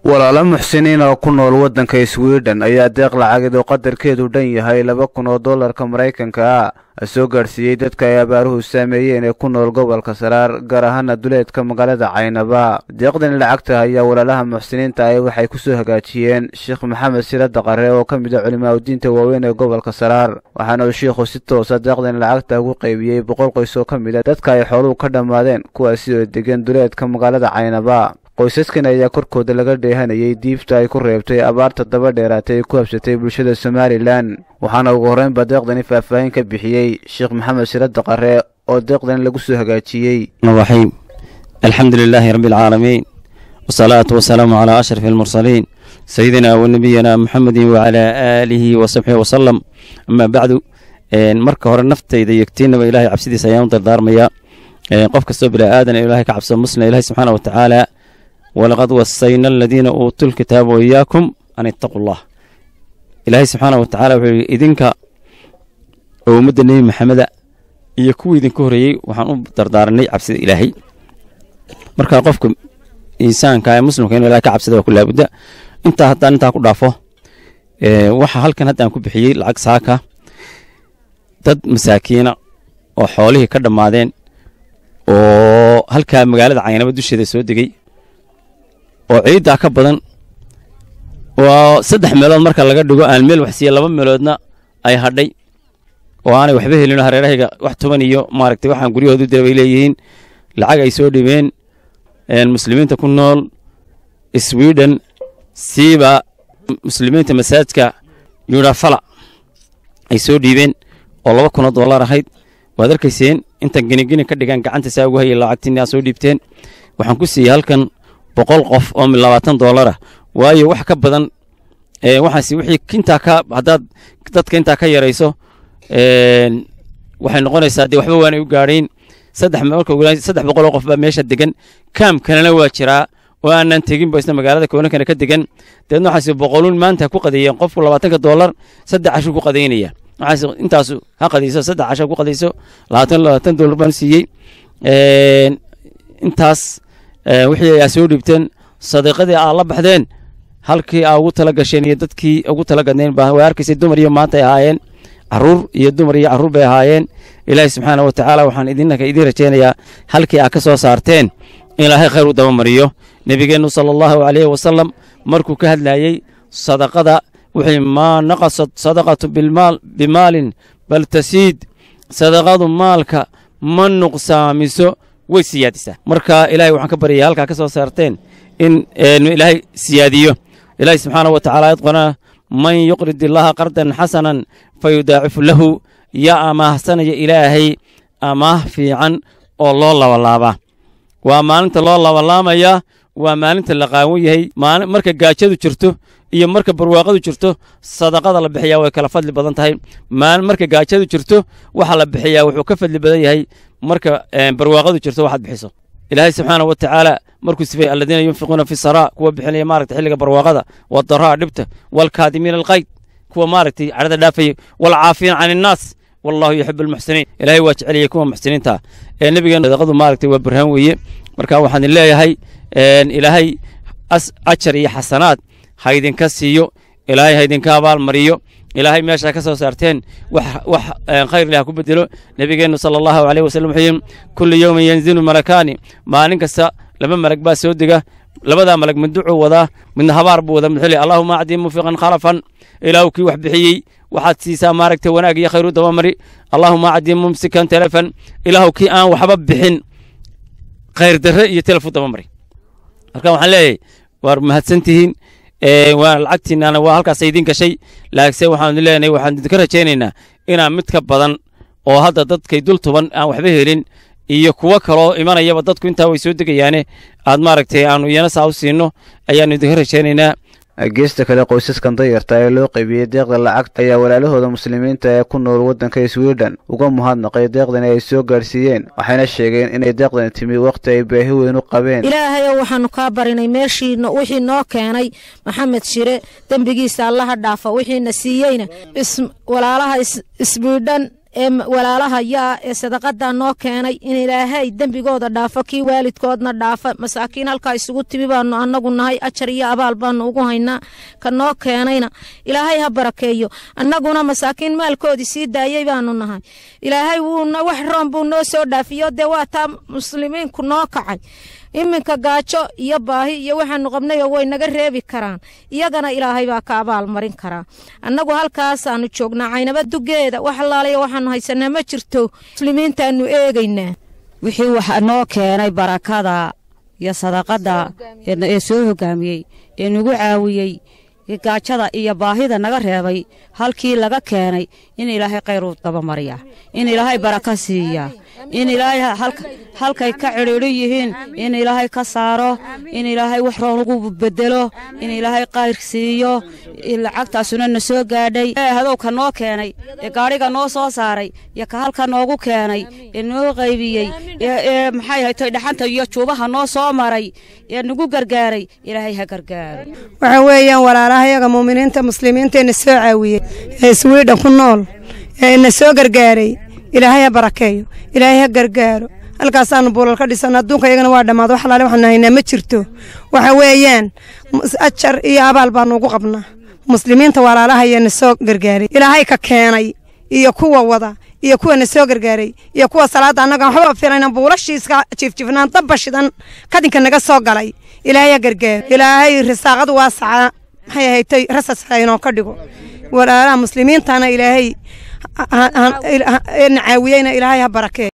walaalo muxsiniin oo ku nool waddanka swidhen ayaa deeq lacageed oo qadarkeedu dhan yahay laba kun oo dollarka maraykanka ah soo gaadhsiiyey dadka ay abaaruhu saameeyeen ee ku nool gobolka saraar gaar ahaana duleedka magaalada caynaba deeqdani lacagta ayaa walaalaha muxsiniinta ah waxay ku soo hagaajiyeen sheekh maxamed sira daqare oo ka mid a culimaadudiinta waaweyn ee gobolka saraar waxaana uu shiikhu si toosa deeqdani lacagta ugu qaybiyey boqol qoys oo ka mid a dadka ay xooluhu ka dhammaadeen kuwaasi oo degan duleedka magaalada caynaba qoysaskan ayaa korkooda laga dheehanayay diibta ay ku reebtay abaarta daba dheeraatay ee ku habsatay bulshada somalilan waxaana ugu horreynba deeqdani faahfaahin ka bixiyey sheekh maxamed sira daqare oo deeqdani lagu soo hagaajiyey raxiim alxamdu lilaahi rabbi alcaalamiin wasalaatu wasalaamu calaa ashrafi almursaliin sayidina wa nabiyina muxamedin wacalaa aalihi wa saxbihi wasalam amaa bacdu marka hore naftayda yegtiinaba ilahay cabsidiisa ayaan u dardaarmayaa qof kastoo bilaa aadan ilahay ka cabsado muslim ilahi subxaana wa tacaala walaqad wasayna aladiina uutuu lkitaaba waiyaakum an ittaquu allah ilaahay subxaana wa tacala wuxuu yidhi idinka oo ummadda nebi maxameda iyo kuwii idinka horreeyey waxaan u dardaaranay cabsida ilaahay marka qofka insaanka ee muslimka inu ilahay ka cabsada waa ku laabudda intaa haddaan intaa ku dhaafo waxa halkan haddaan ku bixiyey lacag saaka dad masaakiina oo xoolihii ka dhammaadeen oo halkaa magaalada caynaba dusheeda soo degey oo ciiddaa ka badan oo saddex meelood marka laga dhigo aan meel waxsiiya laba meeloodna ay hadhay oo aanay waxba helin hareerahayga wax toban iyo maaragtay waxaan guryahooda u dira bay leeyihiin lacag ay soo dhibeen muslimiinta ku nool sweden siiba muslimiinta masaajka yudhafala ay soo dhiibeen oo laba kunoo dollar ahayd waad arkayseen intan genigeni ka dhigaan gacanta saa ugu hayay lacagtiini aad soo dhiibteen waxaan ku siiyey halkan boqol qof oo labaatan dollar ah waayo wax ka badan waxaas wixii intaa ka haddaad dadka intaa ka yarayso waxay noqonaysaa dee waxba waanay u gaadhayn saddex marka saddex boqol oo qof baa meesha degan kaamkanana waa jiraa oo aanan tegin ba isna magaalada koonankana ka degan deedna waxaas boqoluun maanta ku qadeeyeen qofku labaatanka dollar saddex cashuu ku qadeynaya waxaas intaasu ha qadayso saddex casha ku qadayso labaatan labaatan dollar baan siiyey intaas wixii ayaa soo dhiibteen sadiiqadii aa la baxdeen halkii aa ugu tala gasheen iyo dadkii ugu tala gadneen baa way arkaysay dumar iyo maanta ay ahaayeen caruur iyo dumar iyo caruur bay ahaayeen ilaahi subxaana wa tacaala waxaan idinaka idiin rajaynayaa halkii aa ka soo saarteen in ilaahay khayr u dabamariyo nebigeennu sala allahu calayhi wasalam markuu ka hadlayey sadaqada wuxuu maa naqasat sadaqatu bimaalin bal tasiid sadaqadu maalka ma nuqsaamiso way siyaadisaa marka ilaahay waxaan ka baryaya halkaa ka soo saarteen in ilaahay siyaadiyo ilaahay subxaana wa tacala ayad man yuqrid illaaha qardan xasanan fa yudaacifu lahu yaa amaahsanaya ilaahay amaah fiican oo loo labalaabaa waa maalinta loo labalaamayaa waa maalinta la qaawan yahay marka gaajadu jirto iyo marka barwaaqadu jirto sadaqada la bixiyaa way kala fadli badan tahay marka gaajadu jirto waxa la bixiyaa wuxuu ka fadli badan yahay marka barwaaqadu jirto waxaad bixiso ilaahay subxaana wa tacaala markuu sifay aladiina yunfiquuna fi saraa kuwa bixinaya maaragta xilliga barwaaqada wadaraa dhibta waalkaadimiina alqayd kuwa maaragtay cadhada dhaafaya waalcaafiina can innaas wallahu yuxibu almuxsiniin ilaahay waa jeceliyay kuwa muxsiniinta ee nebigeena sadaqadu maaragtay waa barhaan weeye marka waxaan idin leeyahay ilaahay ajar iyo xasanaad ha idinka siiyo ilaahay ha idinka abaal mariyo ilaahay meeshaa ka soo saarteen wax khayr leh ha ku bedelo nebigeennu sala allahu caleyh wasallam wuxuu yidhi kulli yowmin yanzilu malakaani maalin kasta laba malag baa soo dega labadaa malag mid ducuu wadaa midna habaar buu wadaa mid allahuma acdii mufiqan khalafan ilaahu kii wax bixiyey waxaad siisaa maaragtay wanaag iyo khayr u dabamari allahuma acdii mumsikan telefon ilaahu kii aan waxba bixin khayr darre iyo telef u dabamari marka waxaan leeyahay waar mahadsantihiin waa lacagtiinana waa halkaas idiin gashay laakiinse waxaan leenahay waxaan idinka rajaynaynaa inaan mid ka badan oo hadda dadkay dul tuban aan waxba helin iyo kuwo kaloo imanayaba dadku intaa way soo degayaane aad maaragtay aanu iyana saa u siino ayaannu idinka rajaynaynaa geesta kale qoysaskan dayarta ee loo qaybiyey deeqda lacagta ayaa walaalahooda muslimiinta ee ku nool waddanka sweden uga muhadnaqay deeqdani ay soo gaadhsiiyeen waxayna sheegeen inay deeqdani timi wakhti ay baahi weyn u qabeen ilaahayow waxaannu kaa barinay meeshii wixii noo keenay maxamed shire dembigiisa allaha dhaafa wixiina siiyeyna walaalaha isbiidhan ee walaalaha yaa ee sadaqadaa noo keenay in ilaahay dembigooda dhaafo kii waalidkoodna dhaafa masaakiin halkaa isugu timi baanu annagu nahay ajar iyo abaal baanu ugu haynaa ka noo keenayna ilaahay ha barakeeyo annaguna masaakiin maalkoodii sii daayey baanu nahay ilaahay wuuna wax roon buu noo soo dhaafiyo dee waa taa muslimiinku noo kacay iminka gaajo iyo baahi iyo waxaanu qabnayoo way naga reebi karaan iyagana ilaahay baa ka abaal marin karaa annagu halkaasaanu joognaa caynaba dugeeda wax allaalayo waxaanu haysanaa ma jirto muslimiintaanu eegaynaa wixii waxa noo keenay barakada iyo sadaqada ee soo hogaamiyey ee nagu caawiyey gaajada iyo baahida naga reebay halkii laga keenay in ilaahay khayr u dabamariya in ilaahay baraka siiya in ilaahay halkay ka cidhiidho yihiin in ilaahay ka saaro in ilaahay wax roon ugu bedelo in ilaahay khayr siiyo lacagtaasuna na soo gaadhay hadowka noo keenay ee gaadhiga noo soo saaray iyo ka halka noogu keenay ee noo qaybiyey ee maxay haytay dhaxanta iyo juubaha noo soo maray ee nagu gargaaray ilaahay ha gargaaro waxa weeyaan walaalahayaga muuminiinta muslimiinta ee na soo caawiyey ee iswiidhan ku nool ee na soo gargaaray ilaahay ha barakeeyo ilaahay ha gargaaro halkaasaanu buulal ka dhisan adduunka iyagana waa dhammaad wax alaale waxaanu haynaa ma jirto waxa weeyaan ajar iyo abaal baanu ugu qabnaa muslimiinta walaalahaya na soo gargaaray ilaahay ka keenay iyo kuwa wada iyo kuwa na soo gargaaray iyo kuwa salaadda annaga waxba filayna buulashiiska jiifjiifnaan dabba shidan kadinka naga soo galay ilaahay ha gargaaro ilaahay risaaqadu waasaca maxay ahaytay rasas haynoo ka dhigo walaalaha muslimiintana ilaahay na caawiyeyna ilaahay ha barakee